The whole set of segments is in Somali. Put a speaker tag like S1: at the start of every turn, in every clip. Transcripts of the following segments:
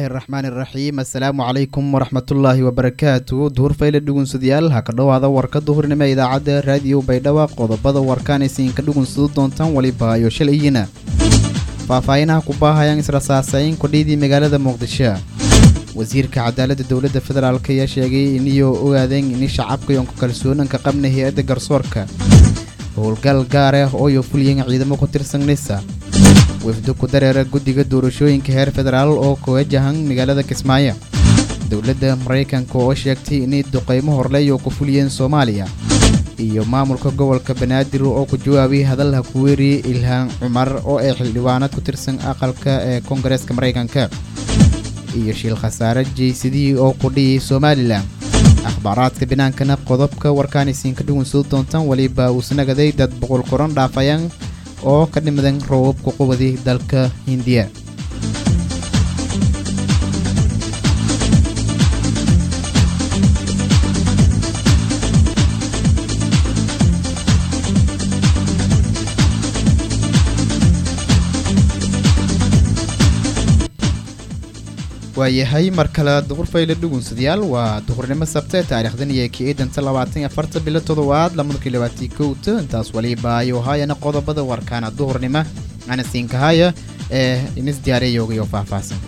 S1: araxmaani iraxiim assalaamu calaykum waraxmatullaahi wabarakaatu duhur fayle dhugunsadayaal ha ka dhowaada warka duhurnimo idaacadda raadiyo baydhaba qodobada warkaanaysiinka dhugunsadu doontaan weliba iyo shalayina faahfaahinaha ku baahayaan israsaasayn kudhiidii magaalada muqdisho wasiirka cadaaladda dowladda federaalk ayaa sheegay iniyo ogaadeen ini shacabka yoonka kalsoonanka qabna hay-adda garsoorka howlgal gaar ah ooyo fuliyeen ciidamo ku tirsan nisa wafdo ku dareera guddiga doorashooyinka heer federaal oo ku wajahan magaalada kismaayo dowladda maraykanka oo sheegtay inay duqeymo horleeyo ku fuliyeen soomaaliya iyo maamulka gobolka banaadir oo ku jawaabay hadalha ku weeriyey ilhaan cumar oo ay xildhibaanad ku tirsan aqalka ee koongareeska maraykanka iyo shiil khasaare jeysadii oo ku dhiyay somalilan akhbaaraadka binaankana qodobka warkaanaysiinka dhugunsado doontaan weliba uusnagaday dad boqol koran dhaafayaan oo ka dhimadan roobabka qubadi dalka hindiya waayahay mar kale duhur fayle dhugunsadayaal waa duhurnimo sabte taariikhdan iyo ki-idanta labaatan iyo afarta bilo todobaad lamadakii labaatii kowta intaas waliba ayuu haayana qodobada warkaana duhurnimo ana siinkahaya ee inis diyaariyayoogayo faahfaahsan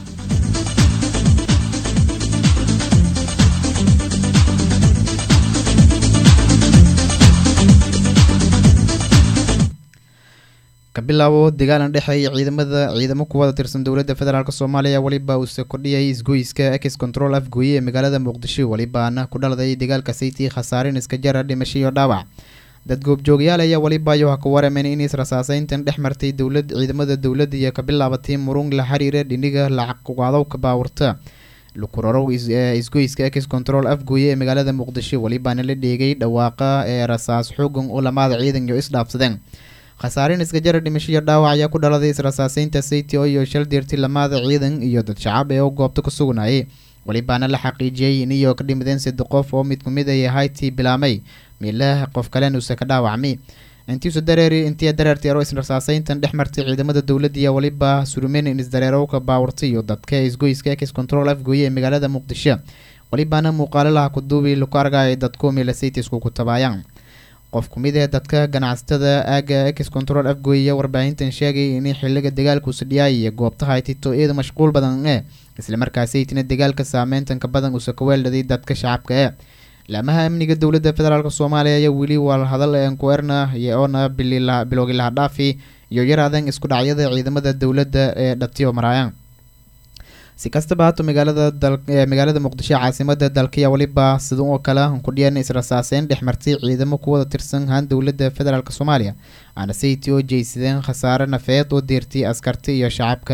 S1: kabilaabo dagaalan dhexeeya ciidamada ciidamo kuwada tirsan dowladda federaalk soomaaliya weliba uuse kordhiyay isgoyska ex control afgooye ee magaalada muqdisho welibaana ku dhaladay dagaalka saytii khasaarin iska jara dhimasho iyo dhaawac dad goobjoogyaal ayaa weliba ayo ha ku warameen in israsaaseyntan dhex martay dowlad ciidamada dowladda iyo ka bilaabatay murung la xiriira dhiniga lacagqaadowka baawurta lukurorow isgoyska ex control afgooye ee magaalada muqdisho welibaana la dheegay dhawaaqa ee rasaas xoogan oo lamaada ciidan iyo isdhaafsadeen khasaarin iska jara dhimasho iyo dhaawac ayaa ku dhaladay israsaaseynta saytio iyo shal diirti lamaada ciidan iyo dad shacab ee oo goobta ku sugnayay welibaana la xaqiijiyey in iyo ka dhimadeen saddex qof oo mid kumid ay ahaytii bilaamay miilah qof kalenuuse ka dhaawacmay intiisu dareeri intii dareertay aro israsaaseyntan dhex martay ciidamada dowladda iyo weliba surumeen in isdareerowka baawurtay iyo dadka isgoyska ex control afgooye ee magaalada muqdisho welibaana muuqaalalaha kuduubi laku argaya dadku miila saytisku ku tabaayaan qof ku mid ee dadka ganacsatada aaga ex control afgooya warbaahintan sheegay in xiliga dagaalku sadhiyaay iyo goobtaha ay tito iyada mashquul badan ee islamarkaasaytina dagaalka saameyntanka badan uuse ka weeldhaday dadka shacabka ee laamaha amniga dowladda federaalk soomaaliya ayaa weli waa hadal enkuerna oona bilowgi laha dhaafi iyo yaraadan isku dhacyada ciidamada dowladda ee dhatiyo maraayaan si kastaba haato magaalada magaalada muqdisho caasimada dalkaya weliba sida oo kale kudhiyan israsaaseyn dhex martay ciidamo kuwada tirsan haan dowladda federaalk soomaaliya aana sayti oo jeysadeen khasaare nafeed oo deertay askarti iyo shacabka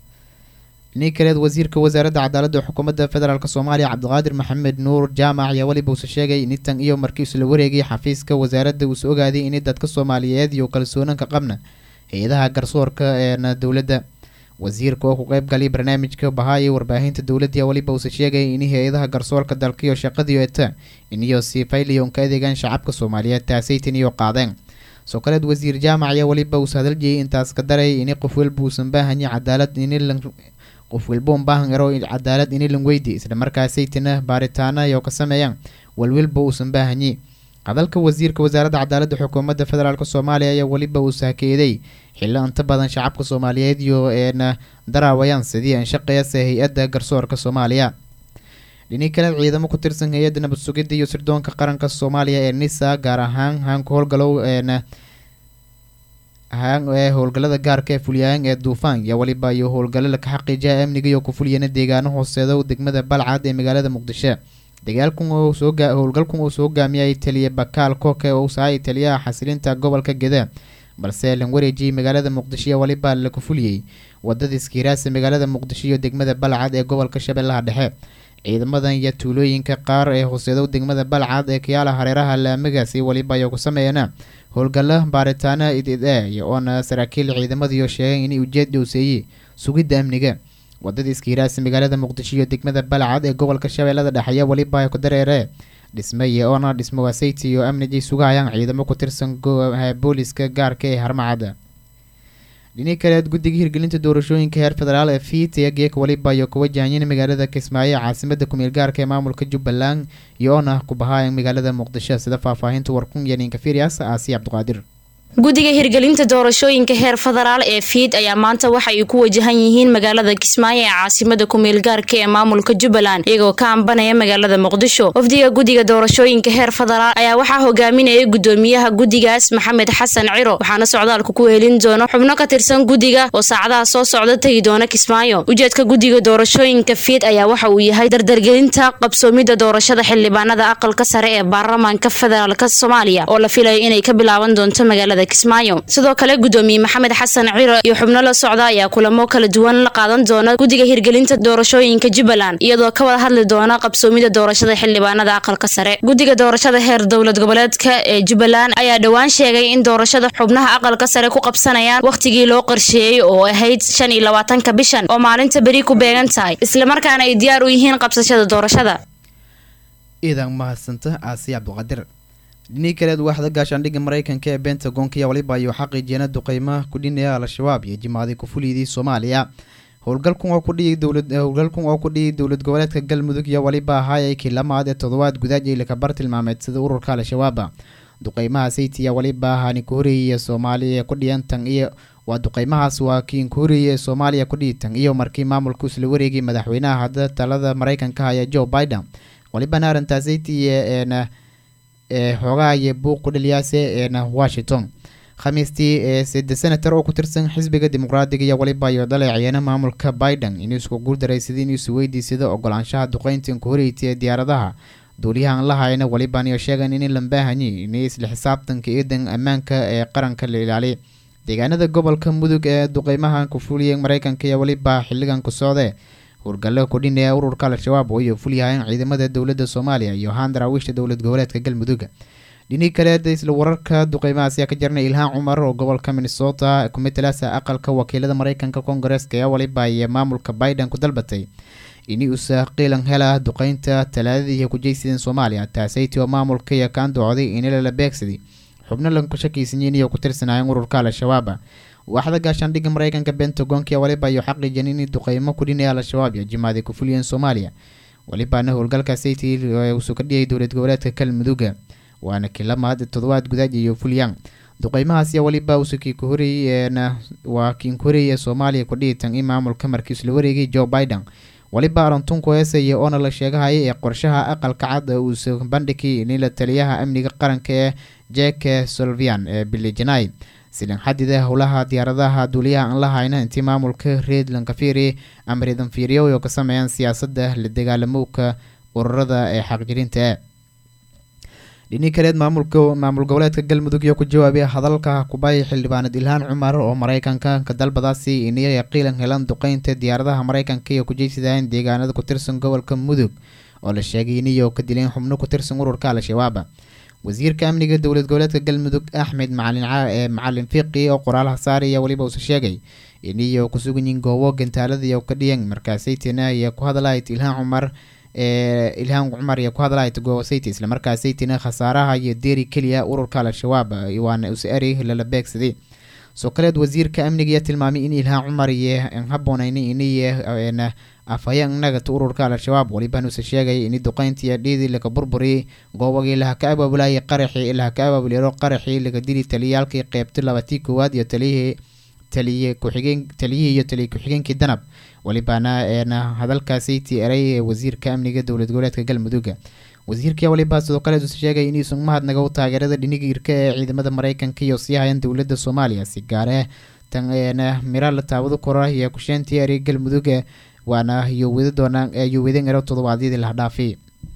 S1: nin kaleed wasiirka wasaaradda cadaaladda xukuumadda federaalk soomaaliya cabdiqaadir maxamed nuur jaamac ayaa weliba uuse sheegay in tan iyo markii isla wareegay xafiiska wasaaradda uuse ogaaday in dadka soomaaliyeed iyo kalsoonanka qabna hay-adaha garsoorka eena dowladda wasiirka oo ku qeyb galay barnaamijka bahaayay warbaahinta dowladda weliba uuse sheegay in hay-adaha garsoorka dalkiyo shaqadiio eta iniyo si fayliyon ka adeegaan shacabka soomaaliyeed taasaytan iyo qaadeen soo kaleed wasiir jaamac ayaa weliba uuse hadaljeeyay intaas ka daray ini qof walba uusan baahanya cadaalad in qof walba un baahan ero cadaalad ini lan weydi islamarkaasaytina baaritaana iyo ka sameeyaan walwalba uusan baahanyi hadalka wasiirka wasaaradda cadaaladda xukuumadda federaalk soomaaliya ayaa weliba uu saakeeday xillo inta badan shacabka soomaaliyeed iyo eena daraawayaan sidii anshaqeeyase hay-adda garsoorka soomaaliya dhini kale ciidamo ku tirsan hay-adda nabad sugidda iyo sirdoonka qaranka soomaaliya ee nisa gaar ahaan haanka howlgalow eena ee howlgallada gaarka ee fulyaan ee duufaan iyo weliba iyo howlgallada ka xaqiijiya amniga iyo ku fulyana deegaano hooseeda degmada balcad ee magaalada muqdisho dagaalkan howlgalkan uu soo hogaamiyay taliya bakaal koke oo sahay taliyaha xasilinta gobolka geda balse lan wareejiyey magaalada muqdisho iyo weliba laku fuliyey wadada iskiiraasa magaalada muqdisho iyo degmada balcad ee gobolka shabeellaha dhexe ciidamadan iyo tuulooyinka qaar ee hooseedo degmada balcad ee kayaala hareeraha laamagaasi weliba ayaa ku sameeyana howlgalla baaritaana idid e oona saraakiil ciidamadiiyo sheegeen inay ujeed dhowseeyey sugidda amniga wadada iskiiraasa magaalada muqdisho iyo degmada balcad ee gobolka shabeellada dhexeeya weliba ku dareere dhismeye oona dhismo wasayti iyo amnigay sugahayaan ciidamo ku tirsan booliska gaarka ee harmacadda dhini kaleed guddiga hirgelinta doorashooyinka heer federaal ee fiit ee geeka waliba iyo ku wajahanyeen magaalada kismaayo ee caasimada kumeel gaarka ee maamulka jubbaland iyo oona ku bahaaya magaalada muqdisho sida faahfaahinta warkun iyo ninka firias aasiya cabdiqaadir
S2: guddiga hirgelinta doorashooyinka heer federaal ee fiid ayaa maanta waxa ay ku wajahan yihiin magaalada kismaayo ee caasimada kumeel gaarka ee maamulka jubbaland iyagoo ka ambanaya magaalada muqdisho wafdiga guddiga doorashooyinka heer federaal ayaa waxaa hogaaminaya gudoomiyaha guddigaas maxamed xasan ciro waxaana socdaalka ku helin doono xubno ka tirsan guddiga oo saacadaha soo socda tegi doona kismaayo ujeedka guddiga doorashooyinka fiid ayaa waxa uu yahay dardargelinta qabsoomidda doorashada xildhibaanada aqalka sare ee baarlamaanka federaalk soomaaliya oo la filayo inay ka bilaaban doonto magaalada kismaayo sidoo kale gudoomiye maxamed xasan ciro iyo xubno la socda ayaa kulamo kala duwan la qaadan doona guddiga hirgelinta doorashooyinka jubbaland iyadoo ka wada hadli doona qabsoomida doorashada xildhibaanada aqalka sare guddiga doorashada heer dowlad goboleedka ee jubbaland ayaa dhowaan sheegay in doorashada xubnaha aqalka sare ku qabsanayaan wakhtigii loo qorsheeyey oo ahayd shan iyo labaatanka bishan oo maalinta beri ku beegan tahay islamarkaana ay diyaar u yihiin qabsashada doorashada
S1: iidan mahadsanta aasiya cabdiqaadir dhinii kaleed waaxda gaashaandhigga mareykanka ee bentagonka ayaa waliba ayuu xaqiijiyana duqeymaha ku dhinaya al-shabaab iyo jimaaday kufuliydii soomaaliya howlgalkan oo kudhiyi dowlad howlgalkan oo ku dhiyay dowlad goboleedka galmudug iyo waliba ahaayay kii lamaad ee toddobaad gudaaj ay lakabar tilmaameed sida ururka al-shabaaba duqeymaha saytiya waliba ahaani ku horeeyay soomaaliya ee ku dhiyan tan iyo waa duqeymahaas waa kiin ku horeeyay soomaaliya ku dhiyi tan iyo markii maamulku isla wareegay madaxweynaha hadda talada mareykanka haya joe biden walibana arrintaa saytiya eena ee xoogaha iyo buuq ku dhaliyaase eena washington khamiistii ee sida senator oo ku tirsan xisbiga dimuqraadiga iyo waliba iyo dhaleeceena maamulka biden inuu isku guuldaraysaday inuu isu weydiisada ogolaanshaha duqeynta ku horeeytay ee diyaaradaha duuliyahan la hayna waliban iyo sheegan in lambaahanyi inay isla xisaabtanka ciidan ammaanka ee qaranka la ilaaliya deegaanada gobolka mudug ee duqeymaha ku fuliyay mareykanka iyo waliba xiligan ku socdee howlgallo kudhinaya ururka al-shabaab oo iyo fulyahayn ciidamada dowladda soomaaliya iyo handarawiishta dowlad goboleedka galmudug dhinii kaleed isla wararka duqeymahaas ayaa ka jirnay ilhaan cumar oo gobolka minnesota ku matalaasa aqalka wakiilada mareykanka kongareeska ee waliba iyo maamulka biden ku dalbatay ini usa qiilan hela duqeynta talaadadii kujeysideen soomaaliya taasaytii oo maamulka iyo kaan docday ini lala beegsaday xubno lanku shakiisanyiin iyo ku tirsanaayeen ururka al-shabaab waaxda gaashaandhigga mareykanka bentagonka waliba iyo xaqiijin in duqeymo ku dhinaya al-shabaab iyo jimaaday ku fuliyeen soomaaliya walibana howlgalka sayti usuu ka dhiyay dowlad goboleedka galmudugga waana kilamaad toddobaad gudaaj iyo fulyang duqeymahaas iyo waliba usukii ku horeeyeen waa kiin ku horeeyay soomaaliya ku dhihitan in maamulka markii isla wareegay joe biden waliba arantunku heesaya oona la sheegahaya ee qorshaha aqalka cad uusa bandhigay nila taliyaha amniga qaranka ee jeke solvian ee bilijanai silan xadida howlaha diyaaradaha duuliyaha aan la hayna intii maamulka reedland kafiri ama reedan fiiriyo oo ka sameeyaan siyaasadda la dagaalamowka ururada ee xaqjirinta dhini kaleed maamulka maamul goboleedka galmudug iyo ku jawaabay hadalka kubay xildhibaanad ilhaan cumar oo mareykanka ka dalbadaasi inay qiilan helan duqeynta diyaaradaha mareykanka iyo kujeysidaan deegaanada ku tirsan gobolka mudug oo la sheegay iniyo ka dileen xubno ku tirsan ururka al-shabaab wasiirka amniga dowlad goboleedka galmudug axmed macalin ee macalin fiiqi oo qoraalaha saaraya weliba uuse sheegay iniyo kusuganyiin goobo gantaalada iyo ka dhiyan markaasaytina iyo ku hadlahayd ilhaan cumar ee ilhaan cumar iyo ku hadlahayd goobosayta islamarkaasaytina khasaaraha iyo deeri keliya ururka al-shabaab waana use eri lala beegsaday soo kaleed wasiirka amniga iyo tilmaamay in ilhaan cumar iyo haboonayn iniy afhayeen nagata ururka al-shabaab waliban use sheegay in duqeyntii dhiidii laga burburiyay goobagii laha ka abaabulayay qaraxii laha ka abaabuliro qaraxii laga dili taliyaalkii qeybta labatii koowaad iyo taliyihii taliye ku-xigeen taliyihii iyo taliye ku-xigeenkii danab walibana eena hadalkaasaytii eray ee wasiirka amniga dowlad goboleedka galmudugga wasiirkii waliba sidoo kale use sheegay inuusan mahadnaga u taageerada dhiniga irka ee ciidamada mareykanka iyo sii hayan dowladda soomaaliya si gaare tan eena mira la taabado kora iyo kusheentii eray galmudugga waana iyo wada doonaan iyo wadan ero toddobaadyadii laha dhaafay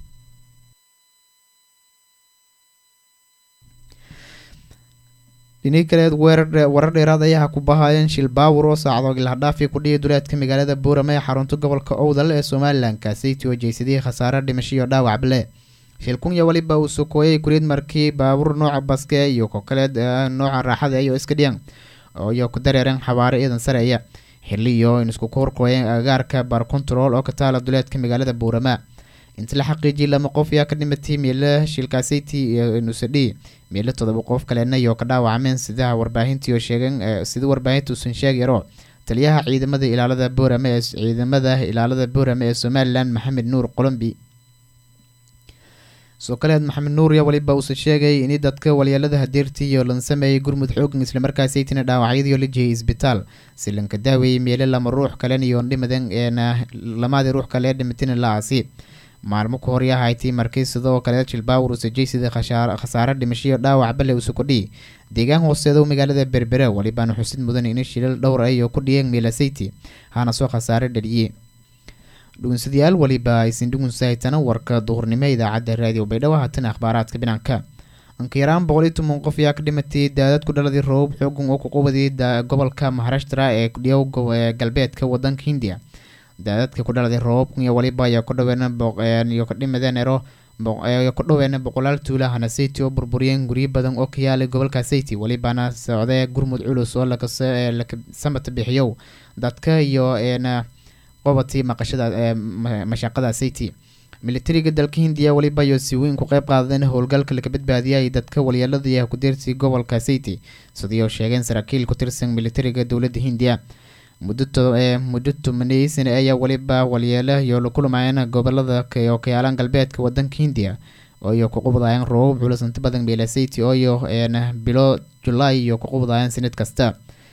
S1: dhinii kaleed weerar warar dheeraad ayaha ku bahaayeen shil baawur oo saacdoog lahadhaafi ku dhihi duleedka magaalada buurame ee xarunta gobolka owdal ee somalilan kaasaytii oo jeysadihii khasaare dhimasho iyo dhaawac bale shilkun iyo waliba uu sokooyay kuriid markii baabuur nooca baske iyo ko kaleed nooca raaxada iyo iska dhiyan iyo ku dareereen xabaare iidan sareeya xiliyo in isku korkoyeen agagaarka bar control oo ka taala duleedka magaalada buurama inta la xaqiijiyay lama qof ayaa ka dhimatay meelo shilkaasayti iyo nusadhi meelo todoba qof kalena iyo ka dhaawacmeen sidaha warbaahintiio sheegeen sida warbaahinta uusan sheegyaro taliyaha ciidamada ilaalada boorame ee ciidamada ilaalada boorame ee somalilan maxamed nuur qolombi soo kaleed maxamed nuur ya waliba uusa sheegay in dadka walyeelada hadeertii iyo lan sameeyay gurmud xoogan islamarkaasaytina dhaawacyadiio la jihiyay isbitaal si lanka daaweeyey meelo lama ruux kalen iyo dhimadan eena lamaadii ruux kale dhimatina la aasi maalmo ku horyahayti markii sidoo kale jilbaawur usajay sida khasaare dhimashiyo dhaawac bale usa kudhihi deegaan hooseeda magaalada berbere walibana xusid mudan in shilal dhowr ah iyo ku dhiyeen meelasayti hana soo khasaare dhaliye dhugunsadayaal waliba aysan dhugunsahaytana warka duhurnimo idaacadda raadiyo baydhabo haatan akhbaaraadka binaanka anka yaraan boqol iyo toban qof ayaa ka dhimatay daadad ku dhaladii roobab xoogan oo ku qubadii gobolka maharashtra ee kudhiyow galbeedka wadanka hindiya daadadka ku dhaladay roobabkan iyo waliba ayaa ku dhaween iyo ka dhimadeen ero ku dhaween boqolaal tuula hanasayti oo burburiyeen guryo badan oo ka yaalay gobolka sayti walibana socdee gurmud culus oo lakasamata bixiyow dadka iyo qobatii maqashada mashaqada sayti militariga dalka hindiya waliba iyo si weyn ku qeyb qaadeen howlgalka laga badbaadiyay dadka walyeelada iyo kudeertii gobolka sayti sidii oo sheegeen saraakiil ku tirsan militariga dowladda hindiya muddo tobaney sane ayaa waliba walyeelo iyo la kulmayeen gobolada oo ka yaalaan galbeedka wadanka hindiya ooiyo ku qubdaayeen roobab culus inta badan meelasayti ooyo bilo julaay iyo ku qubdaayeen sanad kasta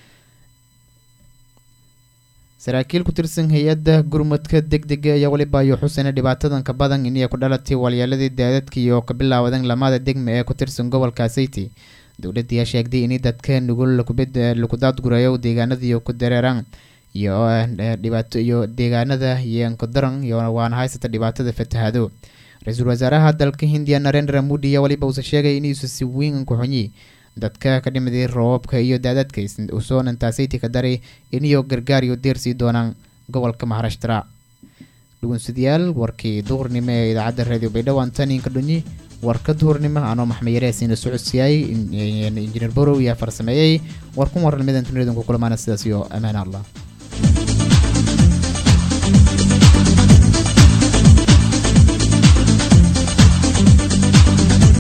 S1: saraakiil ku tirsan hay-adda gurmudka deg dega ayaa waliba iyo xusena dhibaatadan ka badan inay ku dhalatay walyeeladii daadadka iyo ka bilaawadan lamada degma ee ku tirsan gobolka sayti dowladda ayaa sheegtay in dadka nugul laku daadgurayo deegaanadii ku dareeraan iyo dhibaato iyo deegaanada iyonkadaran iyo waana haysata dhibaatada fatahaado ra-iisul wasaaraha dalka hindiya narendra mudi ayaa waliba uusa sheegay inuusa si weyn ku xunyi dadka ka dhimaday roobabka iyo daadadka usoonan-taasayti ka daray iniyo gargaar iyo deersii doonaan gobolka maharashtra dhugunsadayaal warkii duhurnimo ee idaacadda raadiyo baydhabo antaninka dhunyi warka duhurnimo anoo maxmed yareesiina socodsiiyay injineer borow ayaa farsameeyey war kun waran midan tuniyadan ku kulmaana sidaas iyo amaan allah